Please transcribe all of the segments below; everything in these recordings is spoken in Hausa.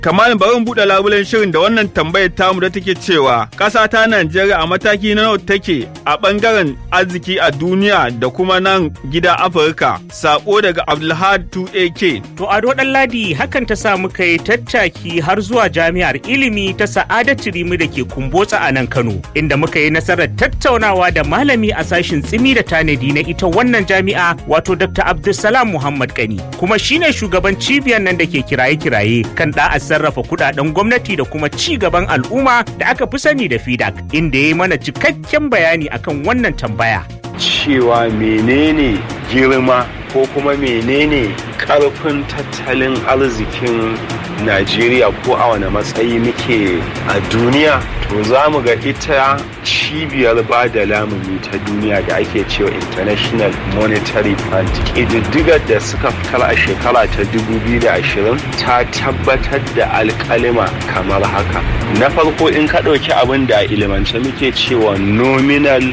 Kamal bari mu buɗe labulen shirin da wannan tambayar tamu da take cewa ƙasa ta Najeriya a mataki na nawa take a ɓangaren arziki a duniya da kuma nan gida Afirka. Sako daga Abdulhad 2AK. To Ado Ladi hakan ta sa muka yi tattaki har zuwa jami'ar ilimi ta Sa'adatu Rimi da ke Kumbotsa a nan Kano, inda muka yi nasarar tattaunawa da malami a sashin tsimi da tanadi na ita wannan jami'a wato Dr. Abdulsalam Muhammad Kani, kuma shine shugaban cibiyar nan da ke kiraye-kiraye kan da'a sarrafa kudaden gwamnati da kuma ci gaban al'umma da aka fi sani da FIDAC, inda ya yi mana cikakken bayani akan wannan tambaya. cewa menene girma ko kuma menene karfin tattalin arzikin najeriya ko a wane matsayi muke a duniya to za mu ga ita cibiyar ba da lamuni ta duniya da ake cewa international monetary fund ƙididdigar da suka fitar a shekara ta 2020 ta tabbatar da alkalima kamar haka na farko in ka ɗauki abin da a ilimance muke cewa nominal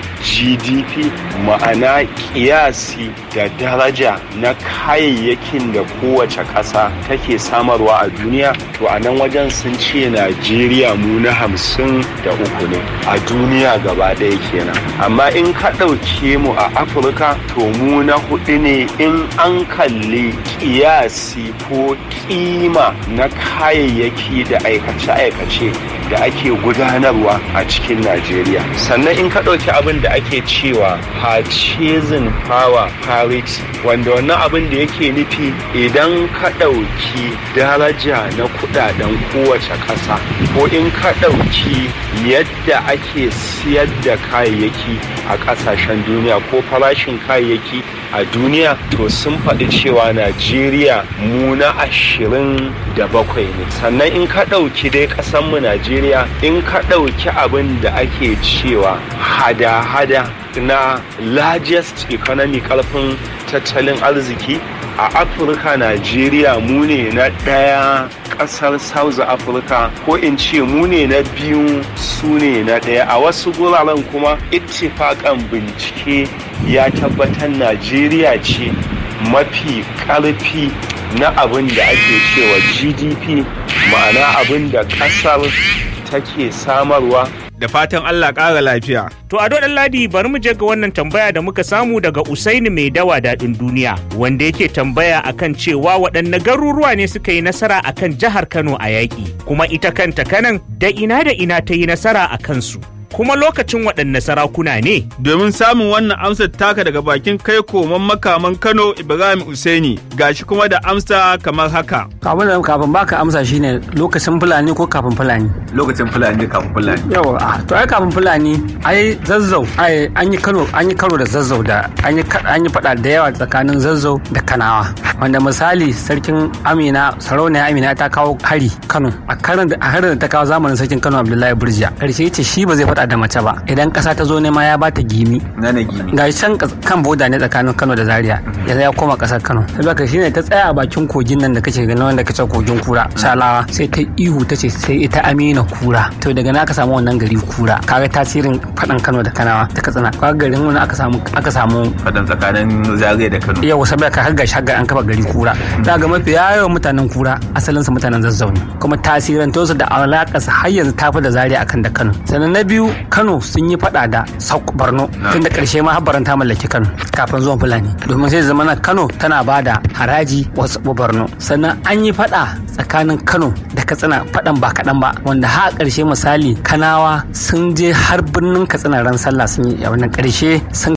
gdp ma'ana kiyasi da daraja na kayayyakin da kowace ƙasa take samarwa a duniya to a nan wajen sun ce najeriya mu na hamsin da uku ne a duniya gaba ɗaya kenan amma in ka ɗauke mu a afirka to mu na hudu ne in an kalli kiyasi ko kima na kayayyaki da aikace-aikace da ake gudanarwa a cikin najeriya sannan in ka ɗauki abin da ake cewa purchasing power parity wanda wannan abin da yake nufi idan ka ɗauki daraja na kudaden kowace ƙasa ko in ka ɗauki yadda ake siyar da kayayyaki a ƙasashen duniya ko farashin kayayyaki a duniya to sun faɗi cewa najeriya mu na ashirin da bakwai ne sannan in ka ɗauki dai ƙasanmu najeriya in ka ɗauki abin da ake cewa hada-hada na largest economy karfin tattalin arziki a afirka najeriya mu ne na ɗaya ƙasar south africa ko in ce mu ne na biyu su ne na ɗaya a wasu guraren kuma ittifaƙan bincike ya tabbatar najeriya ce mafi ƙarfi na abin da ake cewa gdp ma'ana abin da ƙasar take samarwa Da fatan Allah ƙara lafiya. To a ɗan ladi bari mu je ga wannan tambaya da muka samu daga Usaini mai dawa daɗin duniya wanda yake tambaya akan cewa waɗanne garuruwa ne suka yi nasara akan jihar Kano a yaƙi kuma ita kanta kanan da ina da ina ta yi nasara a kansu. Kuma lokacin waɗanne sarakuna ne? Domin samun wannan amsar taka daga bakin kai koman makaman Kano Ibrahim Usaini gashi kuma da amsa kamar haka. Abin da kafin baka amsa shine lokacin Fulani ko kafin Fulani. Lokacin Fulani kafin Fulani. Yawa, to ai kafin Fulani ai zazzau ai an yi Kano an yi karo da zazzau da an yi an yi fada da yawa tsakanin zazzau da Kanawa. Wanda misali sarkin Amina sarauniya Amina ta kawo hari Kano a karin da a harin da ta kawo zamanin sarkin Kano Abdullahi Burjiya. Karshe yace shi ba zai faɗa da mace ba idan ƙasa ta zo nema ya bata gimi. Na na gini. Ga can kan boda ne tsakanin Kano da Zaria ya ya koma ƙasar Kano. Saboda shine ta tsaya a bakin kogin nan da kake ganin wanda kace kogin kura Salawa sai ta ihu ta ce sai ita Amina kura. To daga na aka samu wannan gari kura. Kaga tasirin faɗan Kano da Kanawa ta Katsina. Kaga garin wani aka samu aka samu Fadan tsakanin Zaria da Kano. yau saboda ka har shagar an kafa gari kura za ga mafi yawan mutanen kura asalin su mutanen zazzau ne kuma tasirin su da alaƙa su har yanzu tafi da zaria akan da kano sannan na biyu kano sun yi fada da sauk borno tun da ƙarshe ma habbaran ta mallaki kano kafin zuwan fulani domin sai zama kano tana ba da haraji wasu borno sannan an yi fada tsakanin kano da katsina fadan ba kaɗan ba wanda har ƙarshe misali kanawa sun je har birnin katsina ran sallah sun yi a wannan ƙarshe sun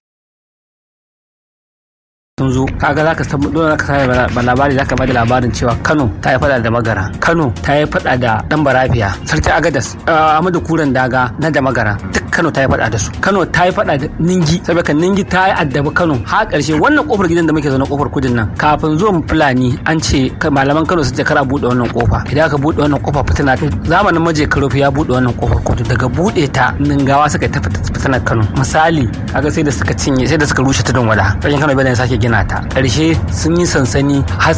sun zo kaga zaka san dole zaka sai ba labari zaka bada labarin cewa Kano ta yi fada da Magara Kano ta yi fada da Dan Barafiya Sarki Agadas Ahmadu Kuran Daga na da Magara duk Kano ta yi fada da su Kano ta yi fada da Ningi saboda Ningi ta yi addabi Kano har karshe wannan kofar gidan da muke zaune kofar kudin nan kafin zuwan Fulani an ce malaman Kano su ce kara bude wannan kofa idan aka bude wannan kofa fitina zamanin maje Karofi ya bude wannan kofar kudu daga bude ta Ningawa suka ta fitinar Kano misali kaga sai da suka cinye sai da suka rushe tudun wada Kano bai sake gina ta ƙarshe sun yi sansani har